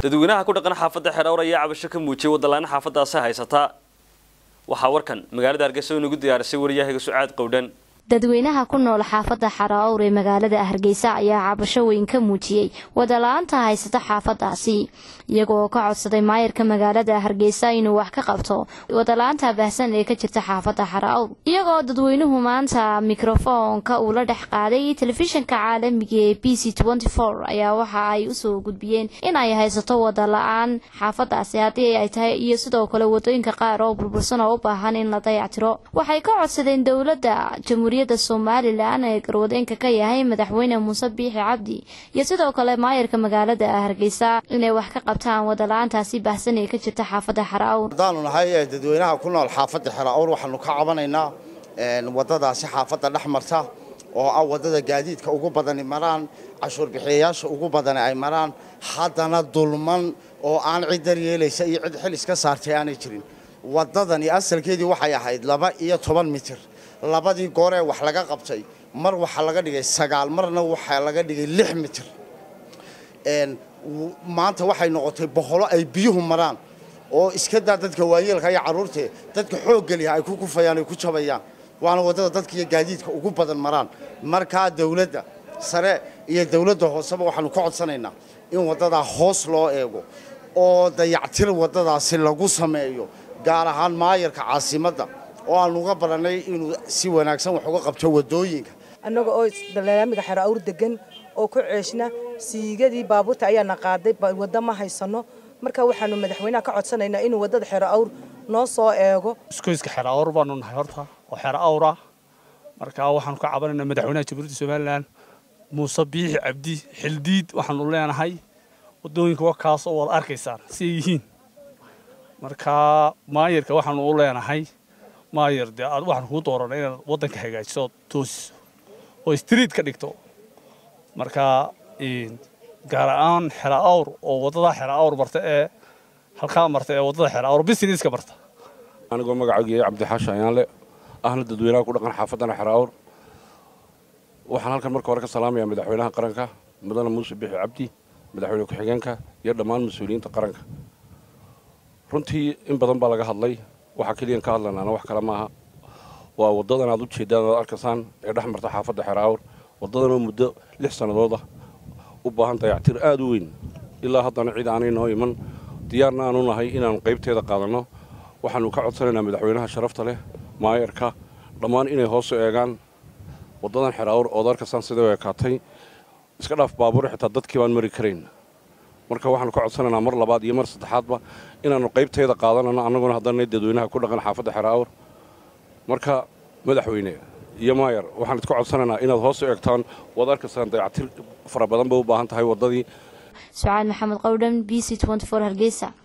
dadweynaha ku dhaqan xaafadda xeedhowr ayaa cabasho ka muujiyay wadalaana xaafadaasi haysata waxaa warkan magaalada hargeysa inagu diyaarisay wariyahayga sucaad qowdhan dadweynaha ku nool xaafadda xaraawr ee magaalada hargeysa ayaa cabasho weyn ka muujiyey wadala-aanta haysata xaafadaasi iyagoo ka codsaday maayarka magaalada hargeysa inuu wax ka qabto wadala-aanta baahsan ee ka jirta xaafadda xaraawr iyagoo dadweynuhu maanta mikrofoonka uu la dhex qaaday telefishinka caalamiga ee b c ayaa waxa ay usoo gudbiyeen in ay haysato wadala-aan xaafadaasi haddii ay tahay iyo sidoo kale wadooyinka qaar oo burbursan oo u baahan in la dayactiro waxay ka codsadeen dowladda jamhuuriyadda somalilan ee garwadeenka ka yahay madaxweyne muuse biixi cabdi iyo sidoo kale maayarka magaalada hargeysa inay wax ka qabtaan wadala-aantaasi baahsan ee ka jirta xaafadda xaraawr haddaanu nahay dadweynaha ku nool xaafadda xeraawr waxaanu ka cabanaynaa wadadaasi xaafadda dhex marta oo ah wadada gaadiidka ugu badani maraan cashuur bixiyayaasha ugu badani ay maraan haddana dulman oo aan cid daryeelaysa iyo cid xil iska saartay aanay jirin wadadani asalkeedii waxay ahayd laba iyo toban mitir labadii gooree wax laga qabtay mar waxaa laga dhigay sagaal marna waxaa laga dhigay lix mitir maanta waxay noqotay boqolo ay biyuhu maraan oo iska daa dadka waayeelka iyo carruurtee dadka xooggeliha ay ku kufayaan ay ku jabayaan waana waddada dadka iyo gaadiidka ugu badan maraan markaa dawladda sare iyo dawladda hooseba waxaanu ka codsanaynaa in waddadaa hoos loo eego oo dayactir waddadaasi lagu sameeyo gaar ahaan maayarka caasimadda oo aan uga barannay inuu si wanaagsan wax uga qabto waddooyinka annaga oo dalaamiga xero awr degan oo ku ceeshna siigadii baabuurta ayaana qaaday waddo ma haysano marka waxaanu madaxweynaha ka codsanaynaa inuu waddada xero awr noo soo eego iskoyska xero awr baanu nahay horta oo xero awr ah marka waxaanu ka cabanaynaa madaxweynaha jamhuuriyadda somalilan muuse biixi cabdi xildiid waxaanu leenahay waddooyinka wakaas oo wada arkaysaan si ay yihiin marka maayarka waxaanu u leenahay maayar dee aad waxaan kuu dooranay inaad waddanka hagaajiso ood toosiso oo street ka dhigto marka gaar ahaan xera awr oo waddadaa xera awr marta ee halkaa marta ee waddada xera awr businesska marta anigoo magacayga cabdixaashi ayaanle ahna dadweynaha ku dhaqan xaafaddana xera awr waxaan halkan marka hore ka salaamayaa madaxweynaha qaranka mudane muuse bixi cabdi madaxweyne ku-xigeenka iyo dhammaan mas-uuliyiinta qaranka runtii in badan baa laga hadlay waxaa keliyan ka hadlanaana wax kale maaha waa waddadan aad u jeeddaan aad arkaysaan ee dhex marta xaafadda xeraawr waddadanoo muddo lix sannadood ah u baahan dayactir aad u weyn ilaa haddana cid aanay noo iman diyaarna aanu nahay inaannu qaybteeda qaadanno waxaannu ka codsanaynaa madaxweynaha sharafta leh maayarka dhammaan inay hoosu eegaan waddadan xeraawr ood arkaysaan siday u ekaatay iska dhaaf baabuur xitaa dadkii baan mari karayn marka waxaannu ka codsanaynaa mar labaad iyo mar saddexaadba inaannu qaybteeda qaadanano annaguna haddanay dadweynaha ku dhaqan xaafadda xeraawr marka madaxweyne iyo maayar waxaan idka codsanaynaa inaad hoos u eegtaan waad arkaysaan dayactir fara badan bay u baahan tahay waddadii sucaad maxamed qowdhan b c hargeysa